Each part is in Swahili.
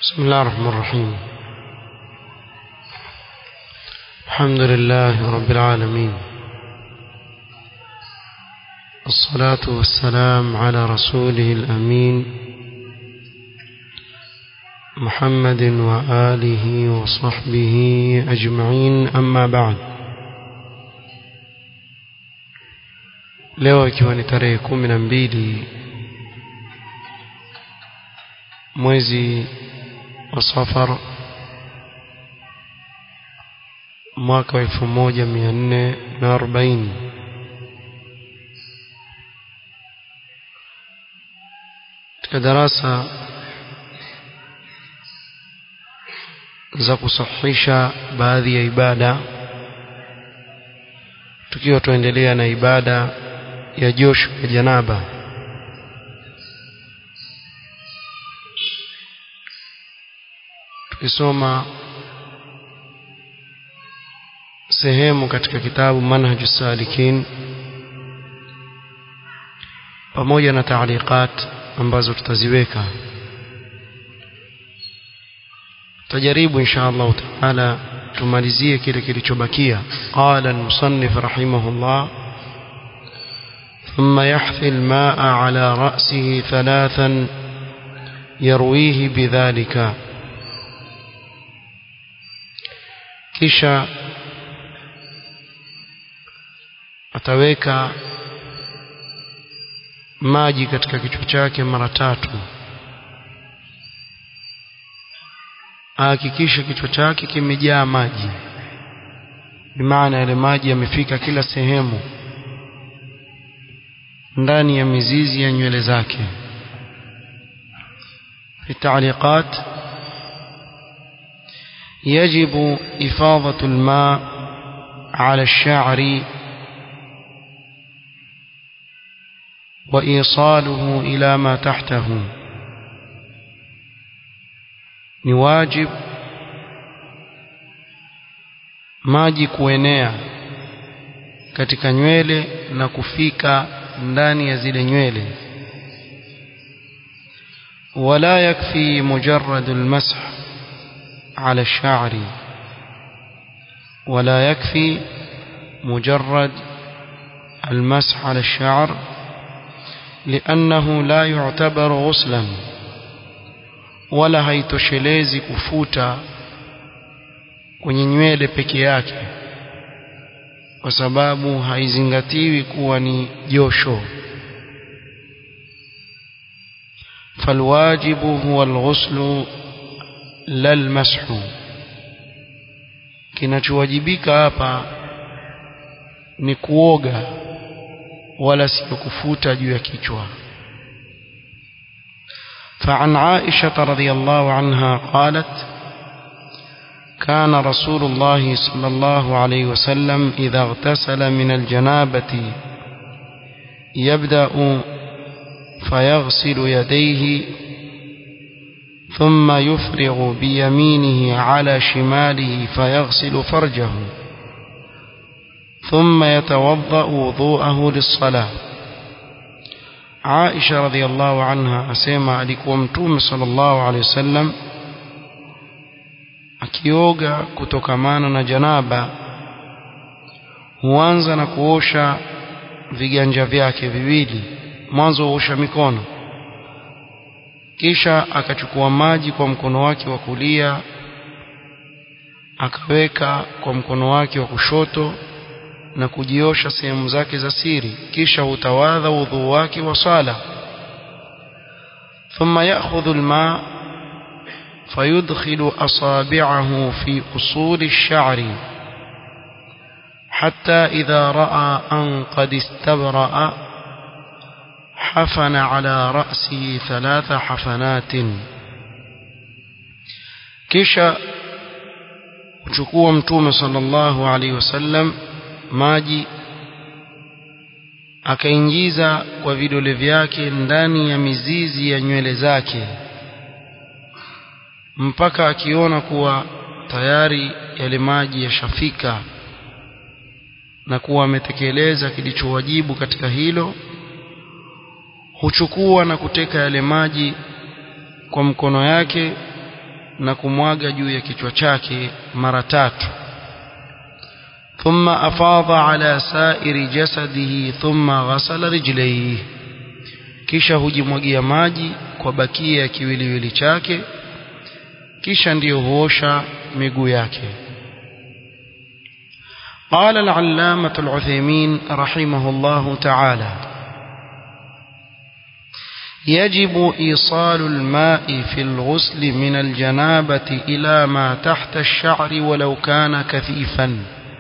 بسم الله الرحمن الرحيم الحمد لله رب العالمين الصلاة والسلام على رسوله الأمين محمد وآله وصحبه أجمعين أما بعد leo ikiwa ni tarehe kumi na mbili mwezi wa safar mwaka wa elfu moja mia nne na arobaini katika darasa za kusahihisha baadhi ya ibada tukiwa tuendelea na ibada ya josho ya janaba tukisoma sehemu katika kitabu manhaju salikin pamoja na taaliqat ambazo tutaziweka tutajaribu insha Allah taala tumalizie kile kilichobakia qala al-musannif rahimahullah ثم يحثي الماء على رأسه ثلاثا يرويه بذلك kisha ataweka maji katika kichwa chake mara tatu ahakikishe kichwa chake kimejaa maji bimaana yale maji yamefika kila sehemu ndani ya mizizi ya nywele zake في التعليقات يجب إفاضة الماء على الشعر وإيصاله إلى ما تحته نواجب maji kuenea katika nywele na kufika ndani ya zile nywele wala yakfi mujarrad almasah على الشعر ولا يكفي مجرد المسح على الشعر لأنه لا يعتبر غسلا ولا haitoshelezi kufuta kwenye nywele peke yake kwa sababu haizingatiwi kuwa ni josho falwajibu huwa alghuslu lalmashu kinachowajibika hapa ni kuoga wala sio kufuta juu ya kichwa فعن عائشة رضي الله عنها قالت كان رسول الله صلى الله عليه وسلم إذا اغتسل من الجنابة يبدأ فيغسل يديه ثم يفرغ بيمينه على شماله فيغسل فرجه ثم يتوضأ وضوءه للصلاة عائشة رضي الله عنها أسيما alikuwa mtume sallallahu alaihi wasallam akioga kutokamana na janaba huanza na kuosha viganja vyake viwili mwanzo huosha mikono kisha akachukua maji kwa mkono wake wa kulia akaweka kwa mkono wake wa kushoto na kujiosha sehemu zake za siri kisha hutawadha udhu wake wa sala ثم يأخذ الماء فيدخل أصابعه في أصول الشعر حتى إذا رأى أن قد استبرأ حفن على رأسه ثلاث حفنات kisha uchukua mtume sallallahu alaihi wasallam maji akaingiza kwa vidole vyake ndani ya mizizi ya nywele zake mpaka akiona kuwa tayari yale maji yashafika na kuwa ametekeleza kilichowajibu katika hilo huchukua na kuteka yale maji kwa mkono yake na kumwaga juu ya kichwa chake mara tatu ثم أفاض على سائر جسده ثم غسل رجليه kisha hujimwagia maji kwa bakia ya kiwiliwili chake kisha ndiyo huosha miguu yake قال العلامة العثيمين رحمه الله تعالى يجب إيصال الماء في الغسل من الجنابة إلى ما تحت الشعر ولو كان كثيفا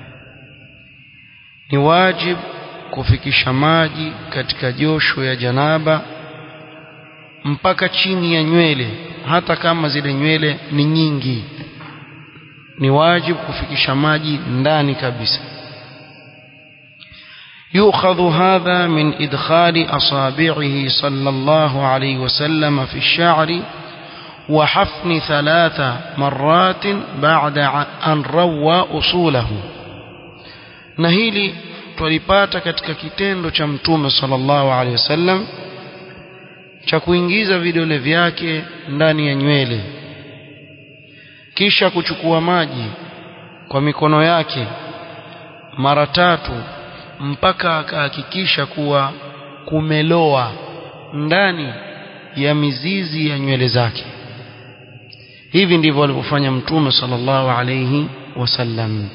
ni wajib kufikisha maji katika josho ya janaba mpaka chini ya nywele hata kama zile nywele ni nyingi ni wajib kufikisha maji ndani kabisa يؤخذ هذا من إدخال أصابعه صلى الله عليه وسلم في الشعر وحفن ثلاث مرات بعد أن روى أصوله na hili twalipata katika kitendo cha mtume sallallahu alaihi wasallam cha kuingiza vidole vyake ndani ya nywele kisha kuchukua maji kwa mikono yake mara tatu mpaka akahakikisha kuwa kumeloa ndani ya mizizi ya nywele zake hivi ndivyo alivyofanya mtume sallallahu alaihi wasallam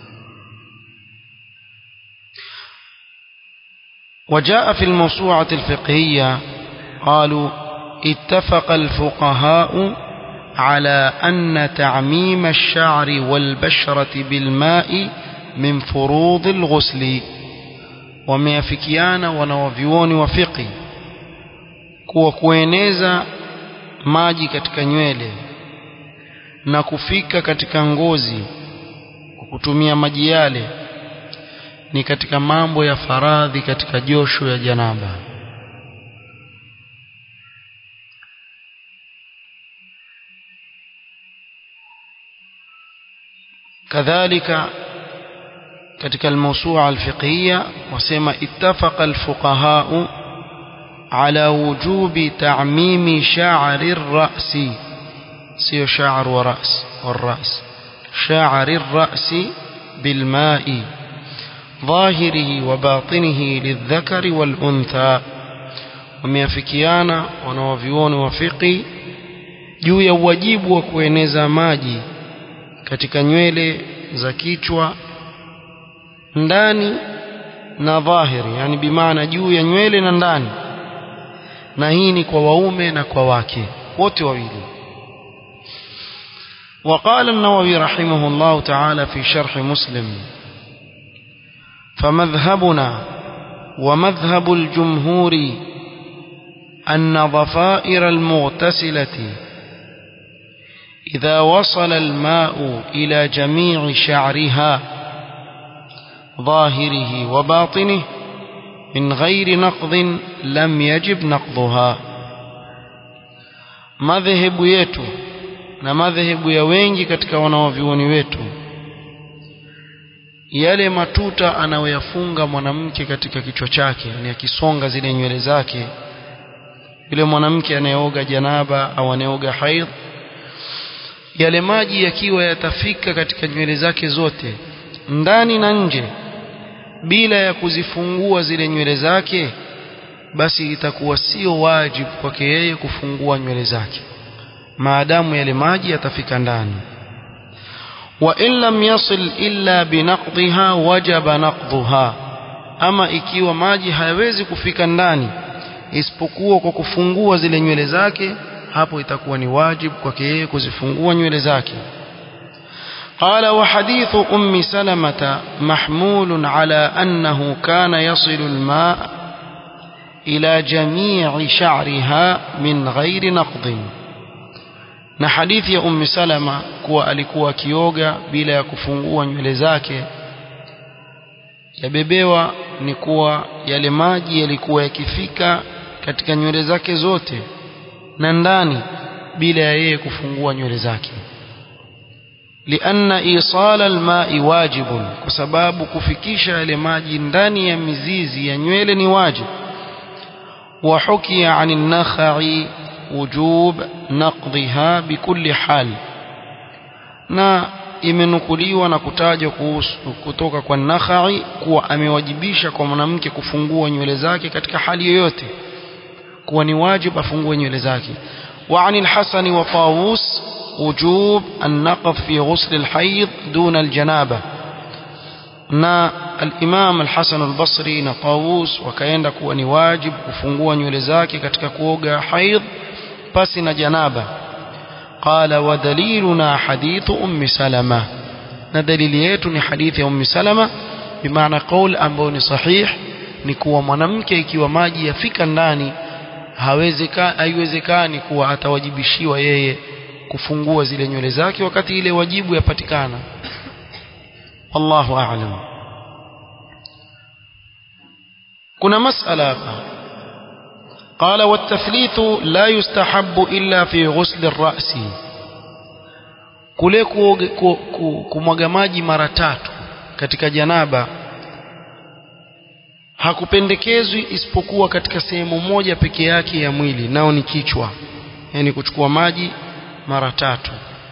وجاء في الموسوعة الفقهية قالوا اتفق الفقهاء على أن تعميم الشعر والبشرة بالماء من فروض الغسل wameafikiana wanawavyuoni wa fiqi kuwa kueneza maji katika nywele na kufika katika ngozi kwa kutumia maji yale ni katika mambo ya faradhi katika josho ya janaba kadhalika katika almawsu'a alfiqhiyya wasema ittafaqa alfuqaha'u ala wujubi ta'mimi sha'ri ar-ra'si sio sha'r wa ra's war-ra's sha'ri ar-ra'si bilma'i ظاهره وباطنه للذكر والأنثى wameafikiana wanawavyuoni wa fiqi juu ya uwajibu wa kueneza maji katika nywele za kichwa ndani na dhahiri yani bimaana juu ya nywele na ndani na hii ni kwa waume na kwa wake wote wawili وقال النووي رحمه الله تعالى في شرح مسلم فمذهبنا ومذهب الجمهور أن ضفائر المغتسلة إذا وصل الماء إلى جميع شعرها ظاهره وباطنه من غير نقض لم يجب نقضها madhehebu yetu na madhehebu ya wengi katika wanawavyuoni wetu yale matuta anayoyafunga mwanamke katika kichwa chake ni akisonga zile nywele zake yule mwanamke anayeoga janaba au anayeoga haidh yale maji yakiwa yatafika katika nywele zake zote ndani na nje bila ya kuzifungua zile nywele zake basi itakuwa sio wajibu kwake yeye kufungua nywele zake maadamu yale maji yatafika ndani wa in lam yasil illa binaqdha wajaba naqdha ama ikiwa maji hayawezi kufika ndani isipokuwa kwa kufungua zile nywele zake hapo itakuwa ni wajibu kwake yeye kuzifungua nywele zake قال وحديث أم سلمة محمول على أنه كان يصل الماء إلى جميع شعرها من غير نقض na hadithi ya ummi salama kuwa alikuwa akioga bila ya kufungua nywele zake yabebewa ni kuwa yale maji yalikuwa yakifika katika nywele zake zote na ndani bila ya yeye kufungua nywele zake lianna isala almai wajibun kwa sababu kufikisha yale maji ndani ya mizizi ya nywele ni wajib wa hukiya ani nakhai wujub naqdhiha bikulli hal na imenukuliwa na kutajwa kuhusu kutoka kwa Nakhai kuwa amewajibisha kwa mwanamke kufungua nywele zake katika hali yoyote kuwa ni wajibu afungue nywele zake وعن الحسن وطاووس وجوب النقض في غسل الحيض دون الجنابة na al-Imam al-Hasan al-Basri na Tawus wakaenda kuwa ni wajibu kufungua nywele zake katika kuoga haidh pasi na janaba qala wa daliluna hadithu ummi salama na dalili yetu ni hadithi ya ummi salama bimaana qaul ambayo ni sahih ni kuwa mwanamke ikiwa maji yafika ndani hawezekani haiwezekani kuwa atawajibishiwa yeye kufungua zile nywele zake wakati ile wajibu yapatikana wallahu a'lam kuna masala hapa قال والتثليث لا يستحب إلا في غسل الرأس kule kumwaga maji mara tatu katika janaba hakupendekezwi isipokuwa katika sehemu moja peke yake ya mwili nao ni kichwa yani kuchukua maji mara tatu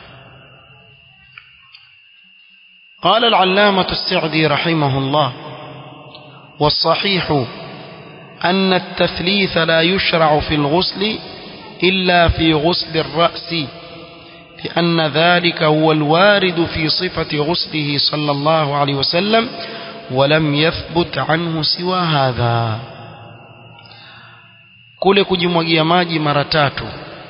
قال العلامة السعدي رحمه الله والصحيح أن التثليث لا يشرع في الغسل إلا في غسل الرأس لأن ذلك هو الوارد في صفة غسله صلى الله عليه وسلم ولم يثبت عنه سوى هذا kule kujimwagia maji mara tatu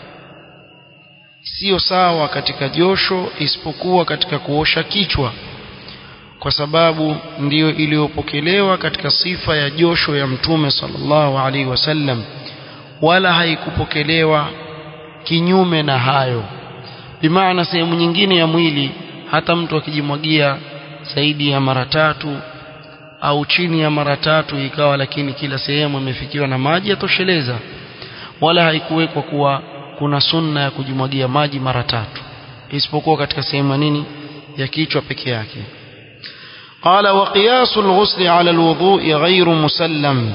sio sawa katika josho isipokuwa katika kuosha kichwa kwa sababu ndiyo iliyopokelewa katika sifa ya josho ya mtume sallallahu alaihi wasallam wala haikupokelewa kinyume na hayo bimaana sehemu nyingine ya mwili hata mtu akijimwagia zaidi ya mara tatu au chini ya mara tatu ikawa lakini kila sehemu imefikiwa na maji yatosheleza wala haikuwekwa kuwa kuna sunna ya kujimwagia maji mara tatu isipokuwa katika sehemu nini ya kichwa peke yake قال وقياس الغسل على الوضوء غير مسلم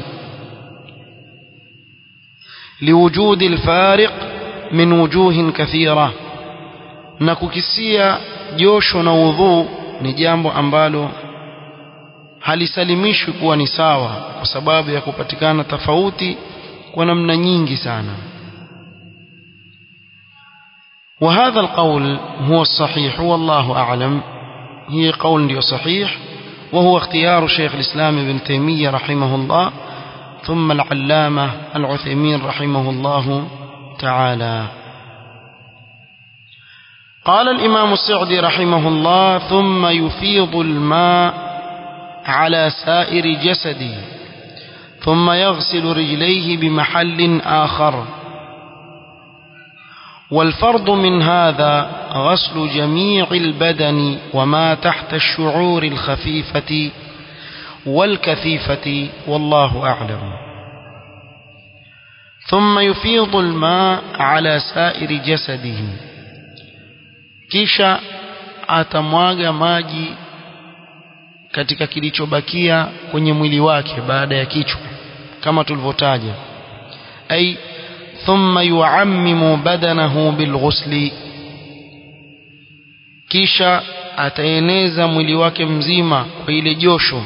لوجود الفارق من وجوه كثيرة نككسيا جوش ووضوء ni jambo ambalo halisalimishwi kuwa ni sawa kwa sababu ya kupatikana tofauti kwa namna nyingi sana وهذا القول هو الصحيح والله أعلم هي قول صحيح وهو اختيار شيخ الإسلام ابن تيمية رحمه الله ثم العلامة العثيمين رحمه الله تعالى قال الإمام السعدي رحمه الله ثم يفيض الماء على سائر جسده ثم يغسل رجليه بمحل آخر والفرض من هذا غسل جميع البدن وما تحت الشعور الخفيفة والكثيفة والله أعلم ثم يفيض الماء على سائر جسده kisha atamwaga maji katika kilichobakia kwenye mwili wake baada ya kichwa kama tulivyotaja ay thumma yuammimu badanahu bilghusli kisha ataeneza mwili wake mzima kwa ile josho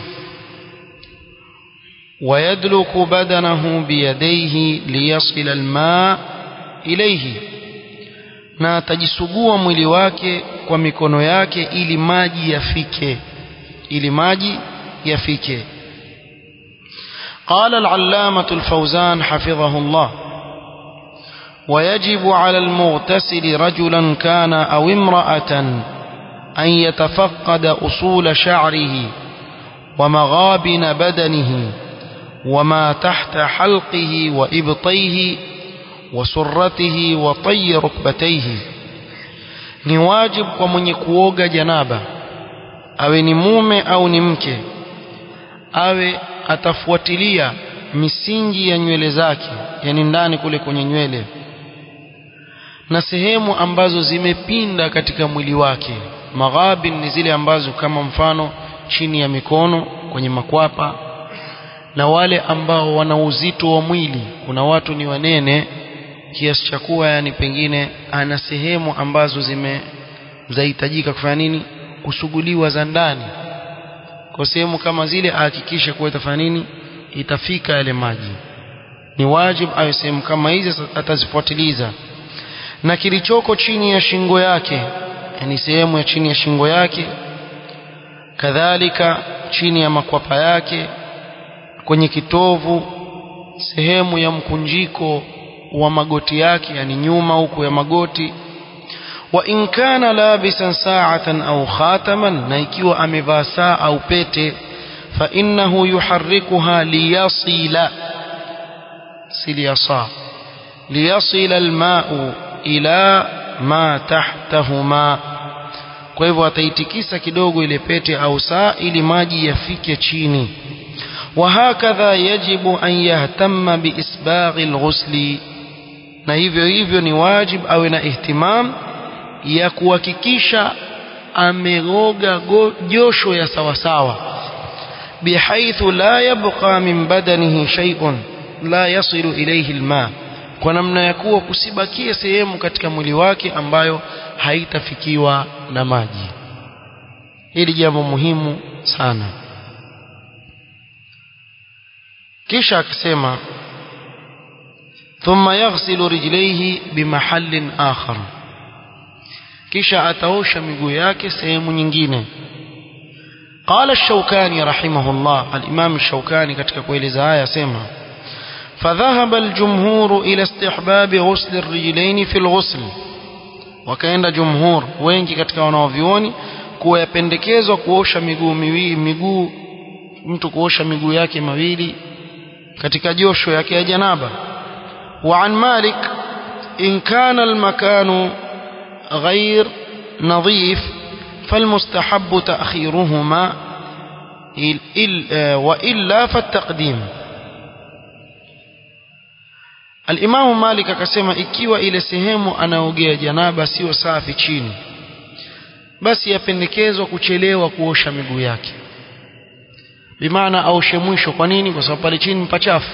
ويدلك بدنه بيديه ليصل الماء إليه na atajisugua mwili wake kwa mikono yake ili maji yafike ili maji yafike قال العلامة الفوزان حفظه الله ويجب على المغتسل رجلا كان أو امرأة أن يتفقد أصول شعره ومغابن بدنه وما تحت حلقه وإبطيه وسرته وطي ركبتيه ni wajib kwa mwenye kuoga janaba awe ni mume au ni mke awe atafuatilia misingi ya nywele zake yani ndani kule kwenye nywele na sehemu ambazo zimepinda katika mwili wake maghabin ni zile ambazo kama mfano chini ya mikono kwenye makwapa na wale ambao wana uzito wa mwili kuna watu ni wanene kiasi cha kuwa yani pengine ana sehemu ambazo zime zahitajika kufanya nini kusuguliwa za ndani kwa sehemu kama zile ahakikishe kuwa itafanya nini itafika yale maji ni wajibu awe sehemu kama hizi atazifuatiliza na kilichoko chini ya shingo yake yani sehemu ya chini ya shingo yake kadhalika chini ya makwapa yake kwenye kitovu sehemu ya mkunjiko wa magoti yake yani nyuma huku ya magoti wa in kana labisan sa'atan au khataman na ikiwa amevaa saa au pete fa innahu yuharrikuha liyasila siliyasa liyasila alma'u ila ma tahtahuma kwa hivyo ataitikisa kidogo ile pete au saa ili maji yafike chini وهكذا يجب أن يهتم بإسباغ الغسل na hivyo hivyo ni wajib awe na ihtimam ya kuhakikisha ameoga josho ya sawasawa bihaithu la yabqa min badanihi shay'un la yasilu ilayhi alma kwa namna ya kuwa kusibakie sehemu katika mwili wake ambayo haitafikiwa na maji hili jambo muhimu sana kisha akasema thumma yaghsilu rijlaihi bimahallin akhar kisha ataosha miguu yake sehemu nyingine قال الشوكاني رحمه الله الإمام الشوكاني katika kueleza haya sema فذهب الجمهور إلى استحباب غسل الرجلين في الغسل wakaenda jumhur wengi katika wanaovioni kuwa yapendekezwa kuosha miguu miwili miguu mtu kuosha miguu yake mawili katika josho yake ya janaba وعن مالك إن كان المكان غير نظيف فالمستحب تأخيرهما وإلا فالتقديم Alimamu Malik akasema ikiwa ile sehemu anaogea janaba sio safi chini basi yapendekezwa kuchelewa kuosha miguu yake bimaana aoshe mwisho kwa nini kwa sababu pale chini pachafu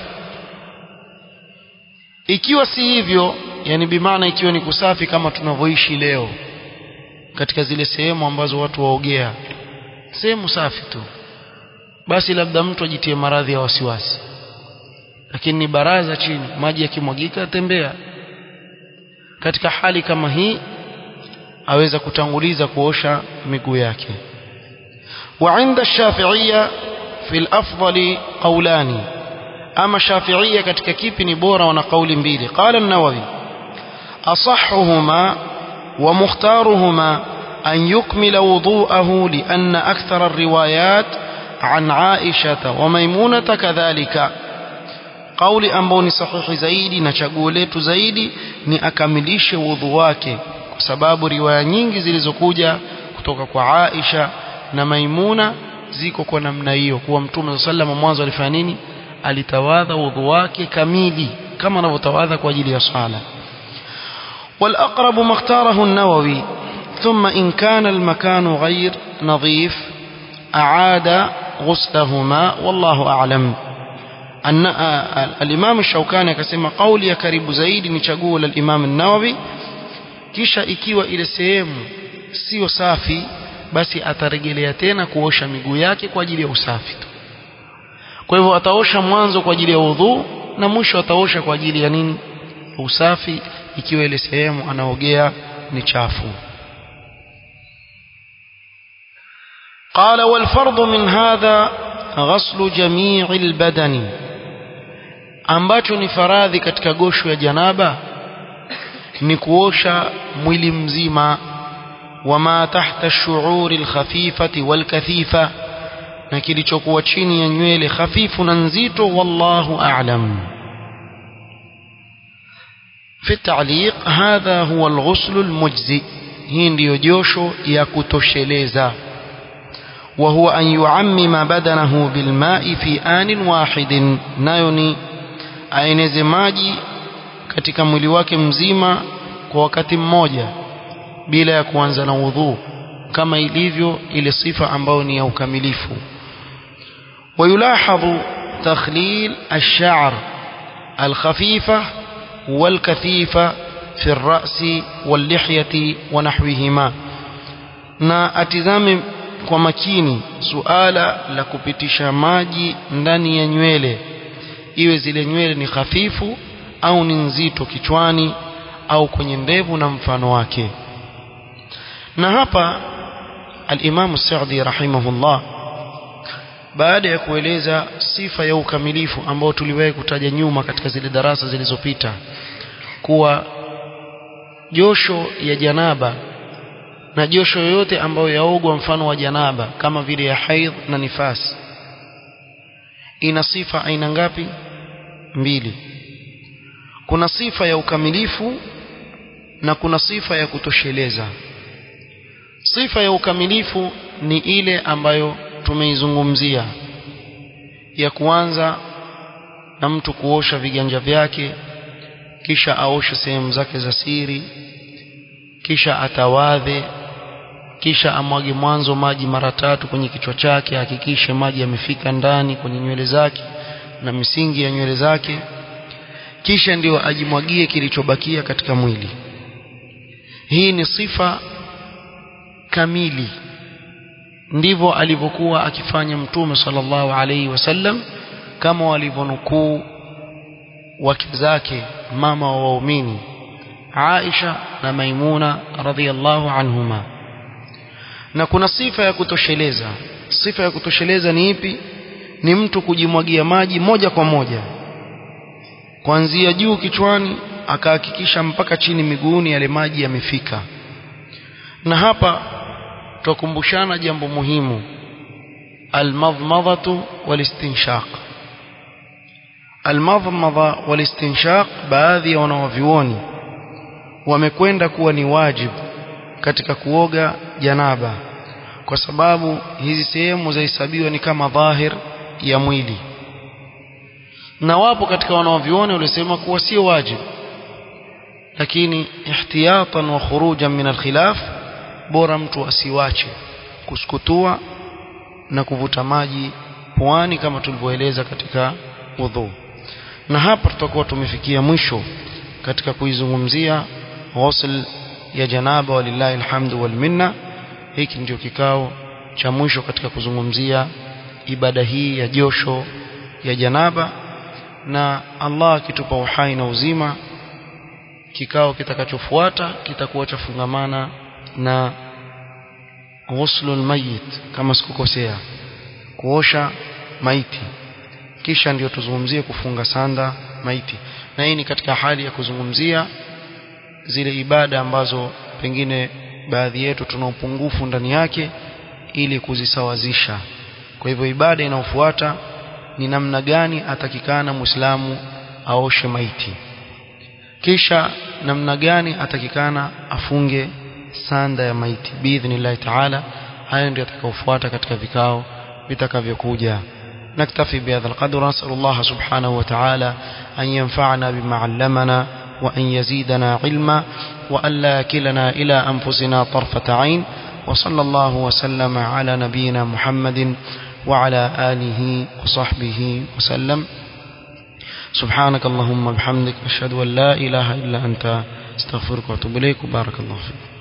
ikiwa si hivyo yani bimaana ikiwa ni kusafi kama tunavyoishi leo katika zile sehemu ambazo watu waogea sehemu safi tu basi labda mtu ajitie maradhi ya wasiwasi lakini ni baraza chini maji yakimwagika atembea katika hali kama hii aweza kutanguliza kuosha miguu yake وعند الشافعية في الأفضل قولان أما الشافعية katika kipi ni bora wana kauli mbili قال النووي أصحهما ومختارهما أن يكمل وضوءه لأن أكثر الروايات عن عائشة وميمونة كذلك kauli ambayo ni sahihi zaidi na chaguo letu zaidi ni akamilishe wudhu wake kwa sababu riwaya nyingi zilizokuja kutoka kwa Aisha na Maimuna ziko kwa namna hiyo kuwa Mtume sallallahu mwanzo alifanya nini alitawadha wudhu wake kamili kama anavyotawadha kwa ajili ya sala والأقرب ما اختاره النووي ثم إن كان المكان غير نظيف أعاد غسلهما والله أعلم أن الإمام الشوكاني akasema kauli ya karibu zaidi ni chaguo la Imam an-Nawawi kisha ikiwa ile sehemu sio safi basi atarejelea tena kuosha miguu yake kwa ajili ya usafi tu kwa hivyo ataosha mwanzo kwa ajili ya udhu na mwisho ataosha kwa ajili ya nini usafi ikiwa ile sehemu anaogea ni chafu قال والفرض من هذا غسل جميع البدن ambacho ni faradhi katika gosho ya janaba ni kuosha mwili mzima wama tahta shuuri alkhafifati walkathifa na kilichokuwa chini ya nywele hafifu na nzito wallahu a'lam في التعليق هذا هو الغسل المجزي hii ndiyo josho ya kutosheleza وهو أن يعمم بدنه بالماء في آن واحد نايوني aeneze maji katika mwili wake mzima kwa wakati mmoja bila ya kuanza na udhu kama ilivyo ile sifa ambayo ni ya ukamilifu ويلاحظ تخليل الشعر الخفيفة والكثيفة في الرأس واللحية ونحوهما na atizame kwa makini suala la kupitisha maji ndani ya nywele iwe zile nywele ni hafifu au ni nzito kichwani au kwenye ndevu na mfano wake na hapa al-Imam Sa'di rahimahullah baada ya kueleza sifa ya ukamilifu ambao tuliwahi kutaja nyuma katika zile darasa zilizopita kuwa josho ya janaba na josho yoyote ambayo yaogwa mfano wa janaba kama vile ya haidh na nifasi ina sifa aina ngapi mbili kuna sifa ya ukamilifu na kuna sifa ya kutosheleza sifa ya ukamilifu ni ile ambayo tumeizungumzia ya kuanza na mtu kuosha viganja vyake kisha aoshe sehemu zake za siri kisha atawadhe kisha amwage mwanzo maji mara tatu kwenye kichwa chake hakikishe maji yamefika ndani kwenye nywele zake na misingi ya nywele zake kisha ndio ajimwagie kilichobakia katika mwili hii ni sifa kamili ndivyo alivyokuwa akifanya mtume sallallahu alaihi wasallam kama walivyonukuu wake zake mama wa waumini Aisha na Maimuna radhiallahu anhuma na kuna sifa ya kutosheleza sifa ya kutosheleza ni ipi ni mtu kujimwagia maji moja kwa moja kuanzia juu kichwani akahakikisha mpaka chini miguuni yale maji yamefika na hapa twakumbushana jambo muhimu almadmadhatu walistinshaq almadmadha walistinshaq baadhi ya wanawavyuoni wamekwenda kuwa ni wajibu katika kuoga janaba kwa sababu hizi sehemu zahesabiwa ni kama dhahir ya mwili na wapo katika wanaoviona waliosema kuwa sio wajibu lakini ihtiyatan wa khurujan min alkhilaf bora mtu asiwache kusukutua na kuvuta maji puani kama tulivyoeleza katika udhu na hapa tutakuwa tumefikia mwisho katika kuizungumzia ghusl ya janaba walillahi alhamdu wal minna hiki ndio kikao cha mwisho katika kuzungumzia ibada hii ya josho ya janaba na Allah akitupa uhai na uzima kikao kitakachofuata kitakuwa chafungamana na ghuslul mayit kama sikukosea kuosha maiti kisha ndio tuzungumzie kufunga sanda maiti na hii ni katika hali ya kuzungumzia zile ibada ambazo pengine baadhi yetu tuna upungufu ndani yake ili kuzisawazisha kwa hivyo ibada inayofuata ni namna gani atakikana muislamu aoshe maiti kisha namna gani atakikana afunge sanda ya maiti biidhnillahi taala hayo ndio atakaofuata katika vikao vitakavyokuja نكتفي بهذا القدر نسأل الله سبحانه وتعالى أن ينفعنا بما علمنا وأن يزيدنا علما وأن لا يكلنا إلى أنفسنا طرفة عين وصلى الله وسلم على نبينا محمد وعلى آله وصحبه وسلم سبحانك اللهم وبحمدك أشهد أن لا إله إلا أنت استغفرك وأتوب إليك وبارك الله فيك